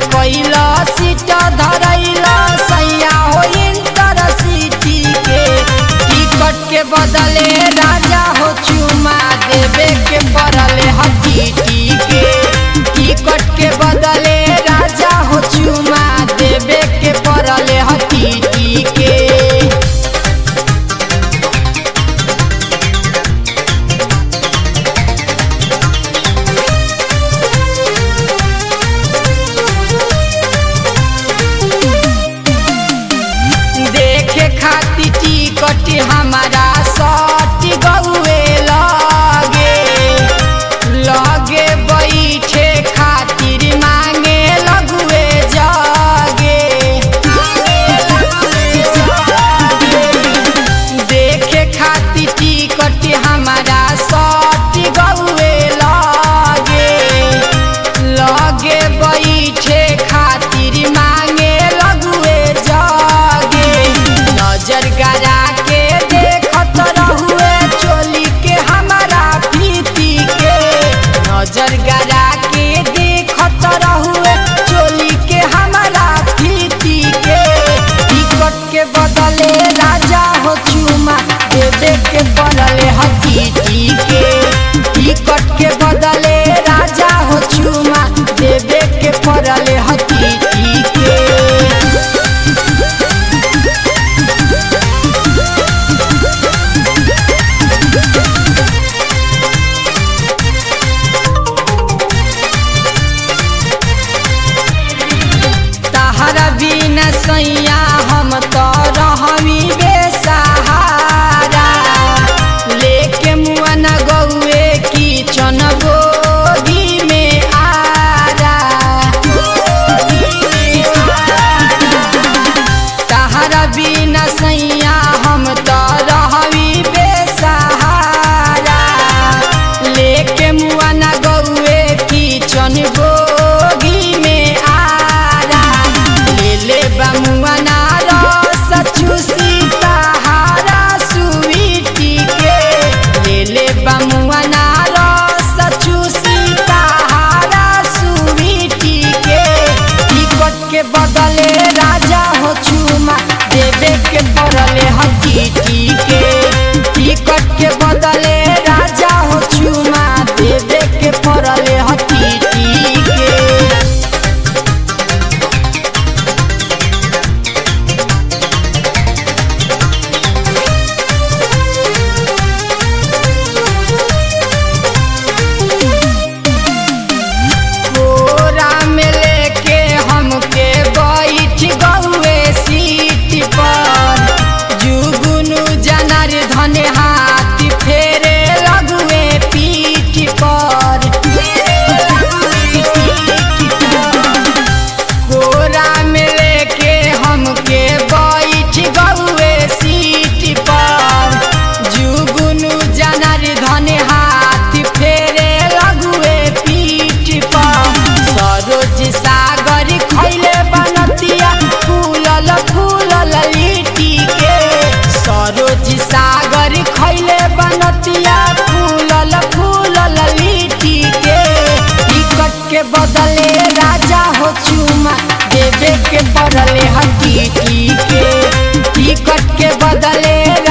कैला सीट धरैला सैया हो इंटर सिटी के टिकट के बदले राजा हो चुमा देवे के पड़ले हकीटी के टिकट के बदले राजा हो चुमा देवे के पड़ले हकीटी के देखे खाती टिकट हमारा सट गौए लगे लगे बैठे खातिर मांगे लगुए जगे देखे खाती टिकट हमारा सट गौए लगे लगे बैठे खातिर मांगे लगुए जगे नजर गरा के देखत रहुए चोली के हमारा प्रीति के नजर गरा के देखत रहुए चोली के हमारा प्रीति के टिकट के बदले राजा हो चुमा देवे के पड़ले हकीटी के टिकट के बदले राजा हो चुमा देवे के पड़ले हकीटी के तहरा बिना सैया हम तो रहमी बेसहारा लेके मुअन गौए की चनबोगी में आरा तहरा बिना सैया हम तो रहमी बेसहारा लेके मुअन गौए की चनबोगी में आरा ले ले बमुअना रस चूसी तहारा सुवीटी के ले ले बमुअना रस चूसी तहारा सुवीटी के टिकट के बदले राजा हो चुमा देवे के पड़ले हकीटी के टिकट के बदले राजा हो चुमा देवे के पड़ले हकीटी के कोरा में लेके हमके बैठ गौए सीट पर जुगुनु जनार धन हाथ फेरे लगुए पीठ पर कोरा में लेके हमके बैठ गौए सीट पर जुगुनु जनार धन हाथ फेरे लगुए पीठ पर सरोज सागर खैले बनतिया फूलल फूलल लिट्टी के सरोज सागर खैले बनतिया फूलल फूलल लिट्टी के टिकट के बदले राजा हो चुमा देवे के पड़ले हकीटी के टिकट के बदले